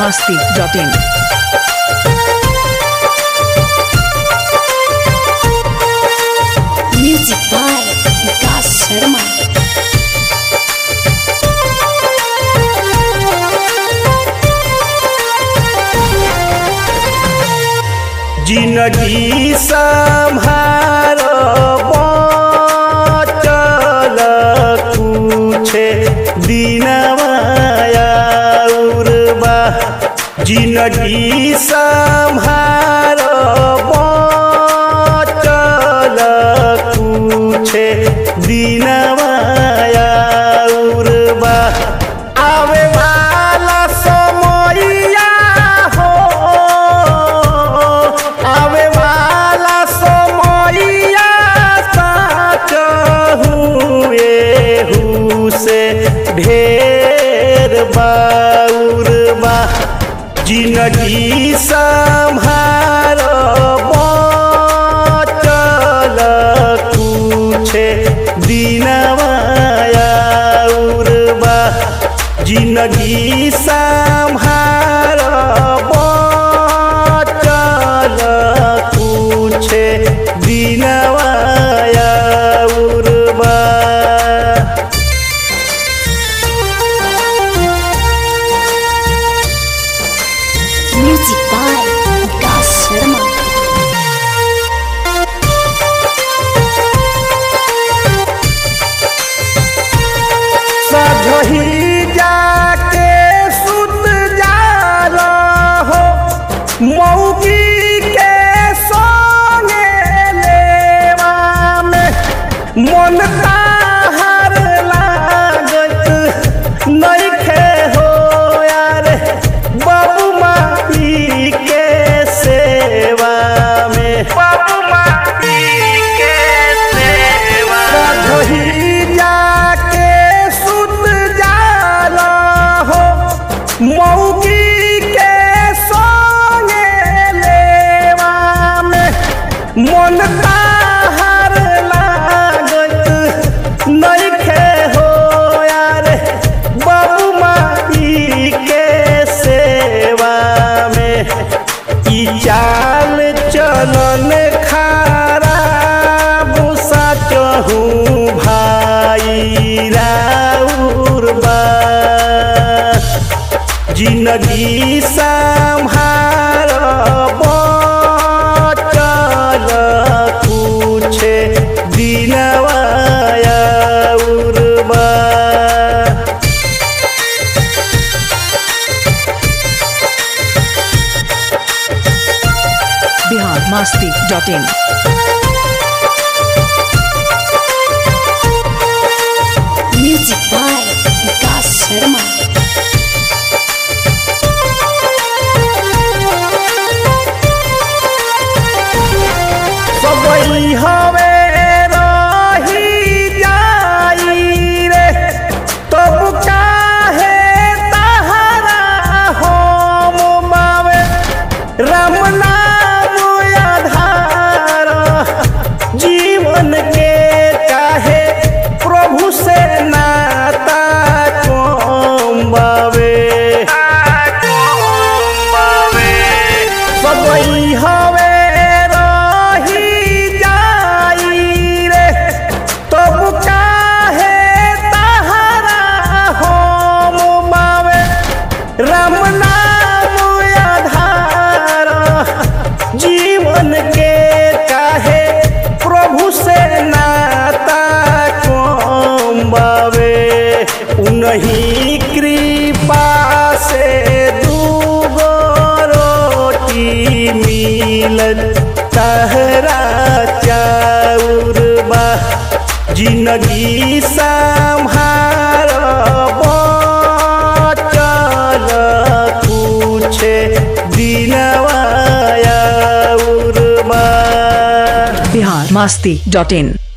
masti.in. Music by Vikas Sharma. जिनगी सम्हारो बचल कुछे दिनमाया उर्बा जिनगी सम्हारो बचल कुछे दिनमाया उर्बा आवे वाला समयया हो आवे वाला समयया साच हुए से ढेर बाउर बा जिनगी सम्हार बचल कुछे दिनमाया उर्बा जिनगी सम्हार बचल कुछे दिनमाया उर्बा Music by Vikas Sharma. सजही जाके सुत जाला हो मौगी के सोने लेवा में मन ताहर लागत नइखे हो यार बाबू माई के सेवा में बाबू माई के सेवा सजही जाके सुत जाला हो मौगी के सोने लेवा में मन ताहर लागत नइखे हो यार बाबू माई के सेवा में ई चाल चलन खराब साचहु भाई राउर बा जिनगी सम्हार बचल कुछे दिनवाया उर्बा Bihar masti.in. Music by Vikas Sharma. सबई हवे रही जाई रे तब काहे तहरा हम मावे राम नाम आधार जीवन के काहे प्रभु से नाता कम बावे सबई हवे रही जाई रे तब काहे तहरा हम मावे राम नाम आधार जीवन के काहे प्रभु से नाता कम बावे उन्हीं कृपा से दूगो रोटी मिलत तहरा चाउर बा जिनगी सम्हार बचल कुछे दिनवाया उर्बा Bihar masti.in.